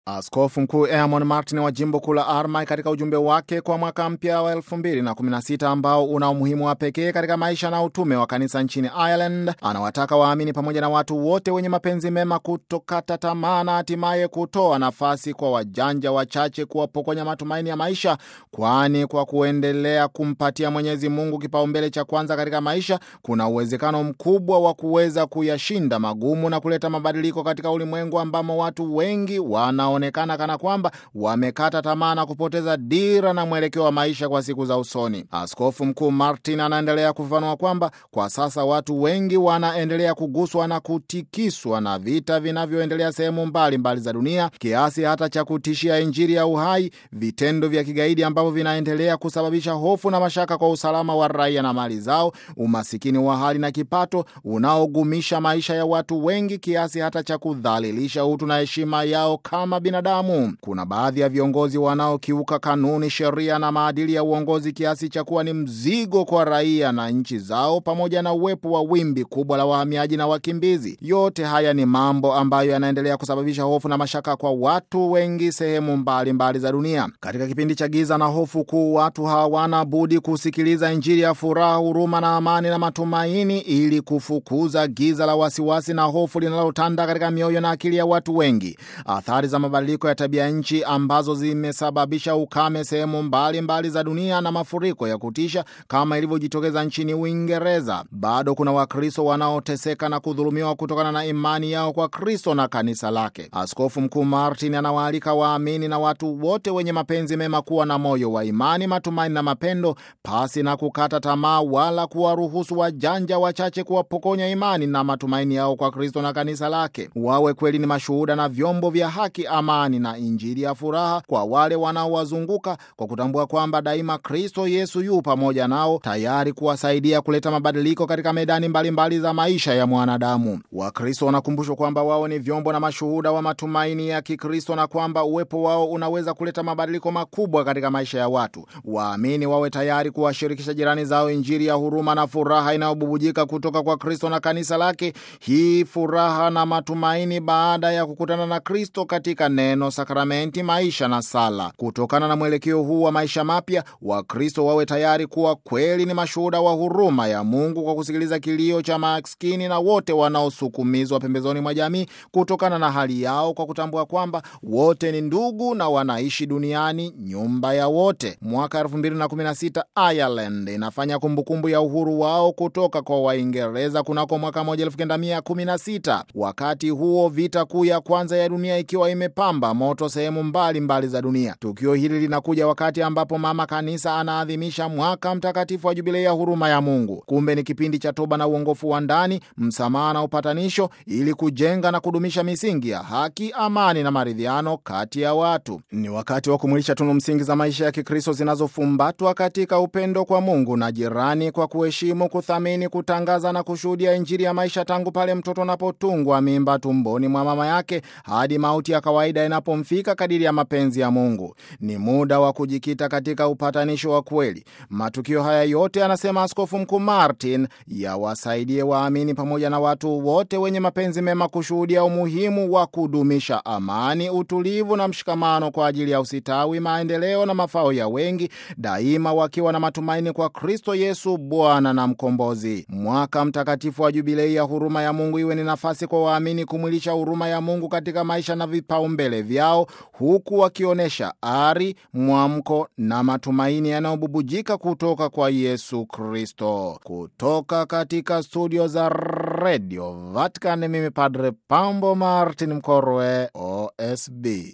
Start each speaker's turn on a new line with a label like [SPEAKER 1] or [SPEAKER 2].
[SPEAKER 1] Askofu Mkuu Eamon Martin wa jimbo kuu la Armagh katika ujumbe wake kwa mwaka mpya wa 2016 ambao una umuhimu wa pekee katika maisha na utume wa kanisa nchini Ireland, anawataka waamini pamoja na watu wote wenye mapenzi mema kutokata tamaa na hatimaye kutoa nafasi kwa wajanja wachache kuwapokonya matumaini ya maisha, kwani kwa kuendelea kumpatia Mwenyezi Mungu kipaumbele cha kwanza katika maisha, kuna uwezekano mkubwa wa kuweza kuyashinda magumu na kuleta mabadiliko katika ulimwengu ambamo watu wengi wana onekana kana kwamba wamekata tamaa na kupoteza dira na mwelekeo wa maisha kwa siku za usoni. Askofu Mkuu Martin anaendelea kufafanua kwamba kwa sasa watu wengi wanaendelea kuguswa na kutikiswa na vita vinavyoendelea sehemu mbalimbali za dunia, kiasi hata cha kutishia Injili ya uhai, vitendo vya kigaidi ambavyo vinaendelea kusababisha hofu na mashaka kwa usalama wa raia na mali zao, umasikini wa hali na kipato unaogumisha maisha ya watu wengi, kiasi hata cha kudhalilisha utu na heshima yao kama binadamu. Kuna baadhi ya viongozi wanaokiuka kanuni, sheria na maadili ya uongozi kiasi cha kuwa ni mzigo kwa raia na nchi zao, pamoja na uwepo wa wimbi kubwa la wahamiaji na wakimbizi. Yote haya ni mambo ambayo yanaendelea kusababisha hofu na mashaka kwa watu wengi sehemu mbalimbali mbali za dunia. Katika kipindi cha giza na hofu kuu, watu hawana budi kusikiliza Injili ya furaha, huruma na amani na matumaini, ili kufukuza giza la wasiwasi na hofu linalotanda katika mioyo na akili ya watu wengi. Athari za mabadiliko ya tabia nchi ambazo zimesababisha ukame sehemu mbalimbali za dunia na mafuriko ya kutisha kama ilivyojitokeza nchini Uingereza. Bado kuna Wakristo wanaoteseka na kudhulumiwa kutokana na imani yao kwa Kristo na kanisa lake. Askofu Mkuu Martin anawaalika waamini na watu wote wenye mapenzi mema kuwa na moyo wa imani, matumaini na mapendo, pasi na kukata tamaa wala kuwaruhusu wajanja wachache kuwapokonya imani na matumaini yao kwa Kristo na kanisa lake. Wawe kweli ni mashuhuda na vyombo vya haki, amani na injili ya furaha kwa wale wanaowazunguka kwa kutambua kwamba daima Kristo Yesu yu pamoja nao, tayari kuwasaidia kuleta mabadiliko katika medani mbalimbali mbali za maisha ya mwanadamu. Wakristo wanakumbushwa kwamba wao ni vyombo na mashuhuda wa matumaini ya Kikristo na kwamba uwepo wao unaweza kuleta mabadiliko makubwa katika maisha ya watu. Waamini wawe tayari kuwashirikisha jirani zao injili ya huruma na furaha inayobubujika kutoka kwa Kristo na kanisa lake. Hii furaha na matumaini baada ya kukutana na Kristo katika neno, sakramenti, maisha na sala. Kutokana na mwelekeo huu wa maisha mapya, Wakristo wawe tayari kuwa kweli ni mashuhuda wa huruma ya Mungu kwa kusikiliza kilio cha maskini na wote wanaosukumizwa pembezoni mwa jamii kutokana na hali yao, kwa kutambua kwamba wote ni ndugu na wanaishi duniani nyumba ya wote. Mwaka 2016 Ireland inafanya kumbukumbu ya uhuru wao kutoka kwa Waingereza kunako mwaka 1916. Wakati huo vita kuu ya kwanza ya dunia ikiwa imepamba moto sehemu mbalimbali za dunia. Tukio hili linakuja wakati ambapo mama kanisa anaadhimisha mwaka mtakatifu wa jubilei ya huruma ya Mungu. Kumbe ni kipindi cha toba na uongofu wa ndani, msamaha na upatanisho, ili kujenga na kudumisha misingi ya haki, amani na maridhiano kati ya watu. Ni wakati wa kumwilisha tunu msingi za maisha ya Kikristo zinazofumbatwa katika upendo kwa Mungu na jirani, kwa kuheshimu, kuthamini, kutangaza na kushuhudia Injili ya maisha tangu pale mtoto anapotungwa mimba tumboni mwa mama yake hadi mauti ya kawaida inapomfika kadiri ya mapenzi ya Mungu. Ni muda wa kujikita katika upatanisho wa kweli. Matukio haya yote, anasema Askofu Mkuu Martin, yawasaidie waamini pamoja na watu wote wenye mapenzi mema kushuhudia umuhimu wa kudumisha amani, utulivu na mshikamano kwa ajili ya usitawi, maendeleo na mafao ya wengi, daima wakiwa na matumaini kwa Kristo Yesu, Bwana na Mkombozi. Mwaka mtakatifu wa jubilei ya huruma ya Mungu iwe ni nafasi kwa waamini kumwilisha huruma ya Mungu katika maisha na vipaumbele vyao, huku wakionyesha ari, mwamko na matumaini yanayobubujika kutoka kwa Yesu Kristo. Kutoka katika studio za Radio Vatican, mimi Padre Pambo Martin Mkorwe, OSB.